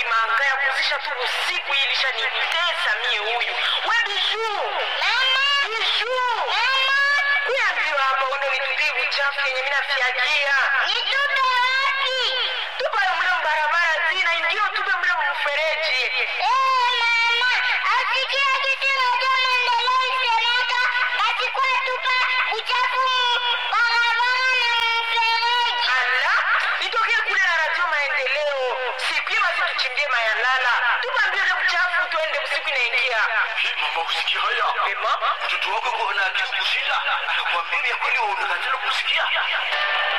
manga ya kuzisha tu usiku hii ilishanitesa mie huyu we biju biju kuambiwa hapa undo nitupie uchafu yenye minafyagia tupayo mle mbarabara zina indio tupe mle mfereji ala nitokee kule na radio maendeleo siku hiyo basi tuchimbie mayalala tupambie ule uchafu tuende usiku inaingia Hii mama usikia haya? Ema? Mtoto wako yuko na akili kushinda, anakuambia vya kweli wewe unakatala kusikia.